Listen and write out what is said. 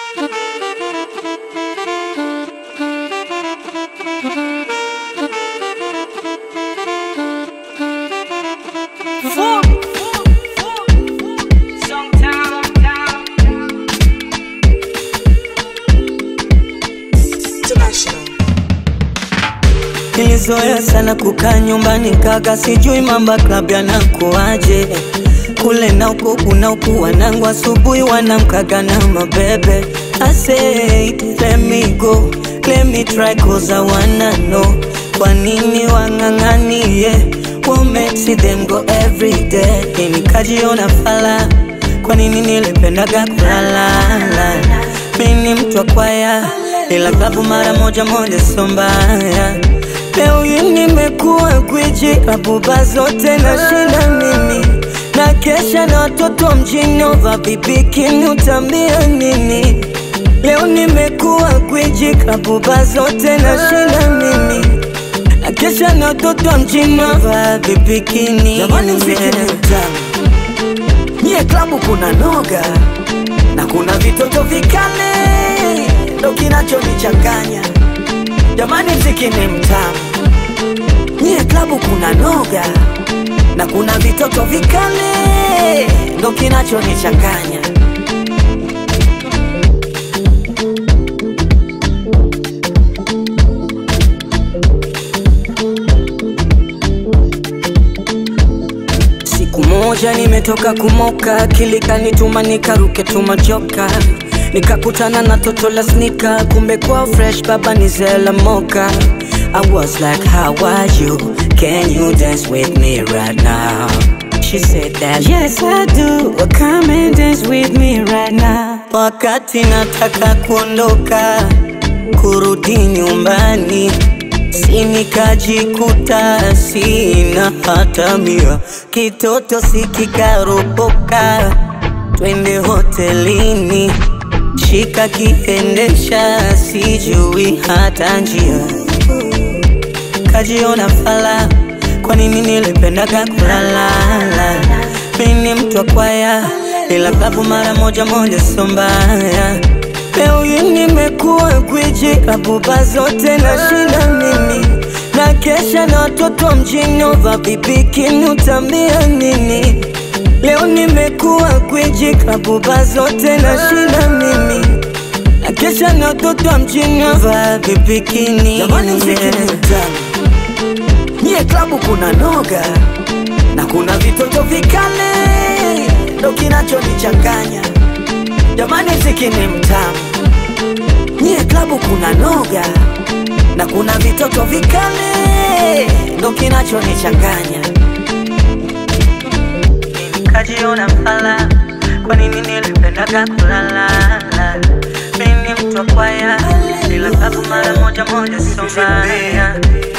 Nilizoea sana kukaa nyumbani kaka, sijui mamba club yanakuaje kule na huko kuna huku wanangu asubuhi wanamkaga na mabebe. I said let me go, let me try cause I wanna know kwa nini wang'ang'anie what makes them go every day. Nikajiona fala, kwa nini nilipendaga kulala? Mimi ni mtu wa kwaya, ila klabu mara moja moja sio mbaya. Leo hii nimekuwa gwiji, abuba zote nashinda mimi na kesha na watoto mjini ova bibikini utambia nini? Leo nimekuwa gwiji, abuba zote nashinda mimi na kesha na watoto mjini ova bibikini. Jamani, mziki ni mtamu, nyie klabu kuna noga na kuna vitoto vikale, ndo kinachonichanganya. Jamani, mziki ni mtamu, nyie klabu kuna noga na kuna vitoto vikale, ndo kinachonichanganya. Siku moja nimetoka kumoka, kilikanituma nikaruke tumajoka, nikakutana na toto la snika, kumbe kwa fresh baba ni zela moka. I was like how are you? Can you dance with me right now? She said that yes I do, well, come and dance with me right now. Wakati nataka kuondoka kurudi nyumbani si nikajikuta sina hata mia, kitoto sikikaropoka, twende hotelini, shika kiendesha, sijui hata njia, kajiona fala, kwa nini nilipendaga kulalala? Mimi ni mtu wa kwaya, ila klabu mara moja moja sio mbaya. Leo hii nimekuwa gwiji, abuba zote nashinda mimi na kesha na watoto mjini ova bibikini utambia nini? Leo nimekuwa gwiji, abuba zote nashinda mimi na kesha na watoto mjini ova bibikini. Jamani, mziki ni mtamu, nyie klabu kuna noga na kuna vitoto vikale, ndo kinachonichanganya. Jamani, mziki ni mtamu, nyie klabu kuna noga na kuna vitoto vikale, ndo kinachonichanganya. Nikajiona fala, kwa nini nilipendaga kulalala? Mimi ni mtu wa kwaya, ila klabu mara moja moja sio mbaya.